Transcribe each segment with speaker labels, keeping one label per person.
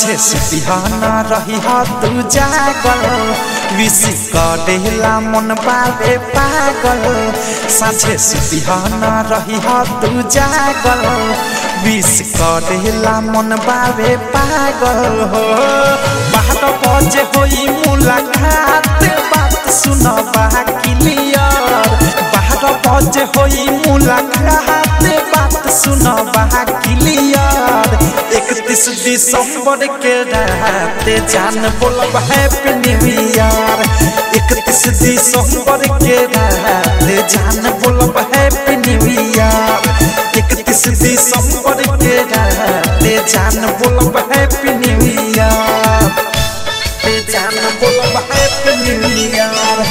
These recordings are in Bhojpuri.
Speaker 1: साझे सुतिहाना रही हा तू जागल विश करेला मन बाबे पागल साझे सुतिहाना रही हा तू जागल विश करेला मन बाबे पागल हो बारह बजे होई मुलाकात बात सुन बा क्लियर बारह बजे होई मुलाकात बात सुन बा क्लियर इकतीस दिसंबर के रात जान बोलब हैप्पी न्यू ईयर इकतीस दिसंबर के रात जान बोलब हैप्पी न्यू ईयर इकतीस दिसंबर के रात जान बोलब हैप्पी न्यू ईयर जान बोलब हैप्पी न्यू ईयर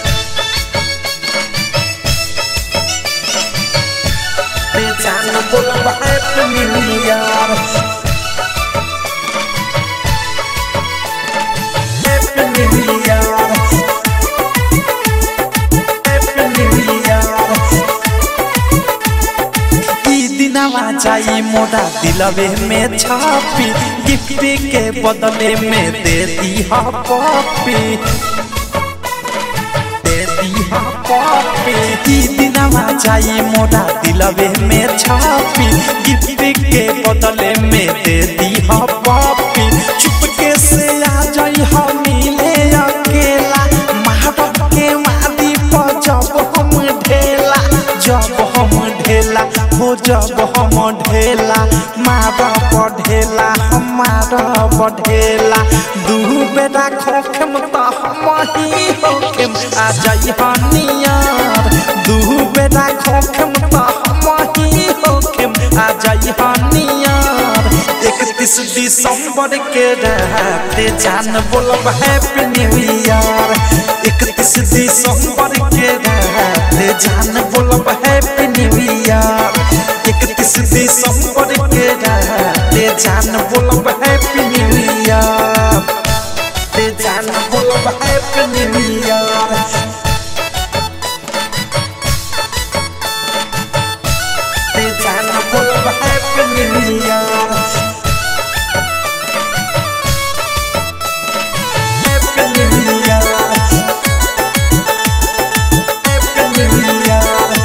Speaker 1: जान बोलब happy new year happy new year happy new year ई दिनवा जाई मोरा दिलवे में छापी गिफ्ट के बदले में दे दी हा पॉपी दे दी हा पॉपी ई दिनवा जाई मोरा दिलवे में छापी गिफ्ट के बदले में दे दी हा पॉपी चुपके से आ जाई हा मिले अकेला महारत के वादी पर जब हम ढेला जब हम ढेला हो जब हम ढेला मारा बढ़ेला हमारा बढ़ेला दू बेटा खोखम त हम ही होखम आ जाई हनियार दू बेटा खोखम त हम ही होखम आ जाई हनियार इकतीस दिसंबर के रात जान बोलब हैप्पी न्यू ईयर इकतीस दिसंबर के रात जान बोलब हैप्पी न्यू ईयर इकतीस दिसंबर के रात जान बोलब हैप्पी न्यू ईयर जान बोलब हैप्पी न्यू ईयर जान बोलब happy new year happy new year happy new year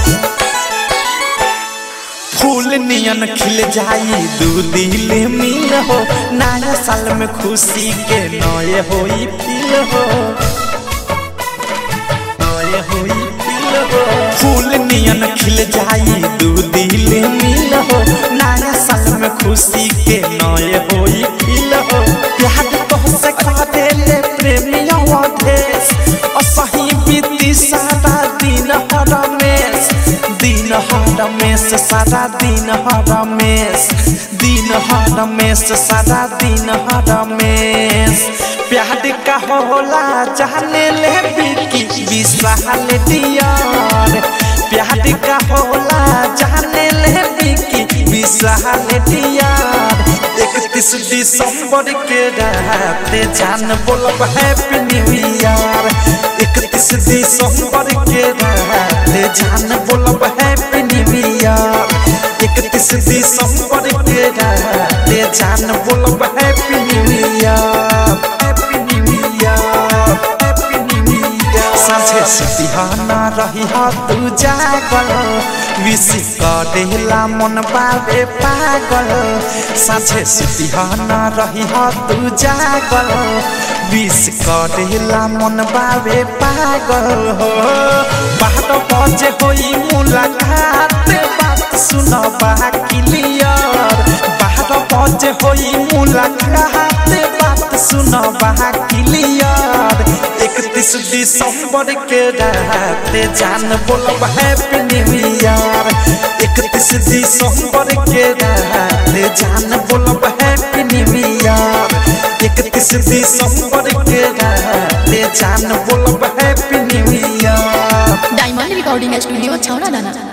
Speaker 1: फूल नियन खिल जाई दू दिल मिल हो नया साल में खुशी के नए होई फील हो नए होई फील हो फूल नियन खिल जाई दू दिल मिल हो नया साल में खुशी के नए होई फील हो प्यार तो से खा देले प्रेमिया देश असही बीती सारा दिन हर रमेश दिन हर रमेश सारा दिन हर रमेश दिन हर रमेश सारा दिन हर रमेश प्यार का होला जाने ले बिकी विशाल दियार प्यार का होला जाने ले बिकी विशाल दियार इकतीस दिसंबर के रात जान बोलब हैप्पी न्यू ईयर इकतीस दिसंबर के रात जान बोलब हैप्पी न्यू ईयर इकतीस दिसंबर के रात जान बोलब happy new year happy new year happy new year साझे सुतिहाना रही हा तू जागल विश करेला मन बाबे पागल साझे सुतिहाना रही हा तू जागल विश करेला मन बाबे पागल हो बारह बजे होई मुलाकात बात सुन बा क्लियर बारह बजे होई मुलाकात बात सुन बा क्लियर इकतीस दिसंबर के रात जान बोलब हैप्पी न्यू ईयर इकतीस दिसंबर के रात जान बोलब हैप्पी न्यू ईयर इकतीस दिसंबर के रात जान बोलब happy new year
Speaker 2: diamond recording studio छौड़ा दाना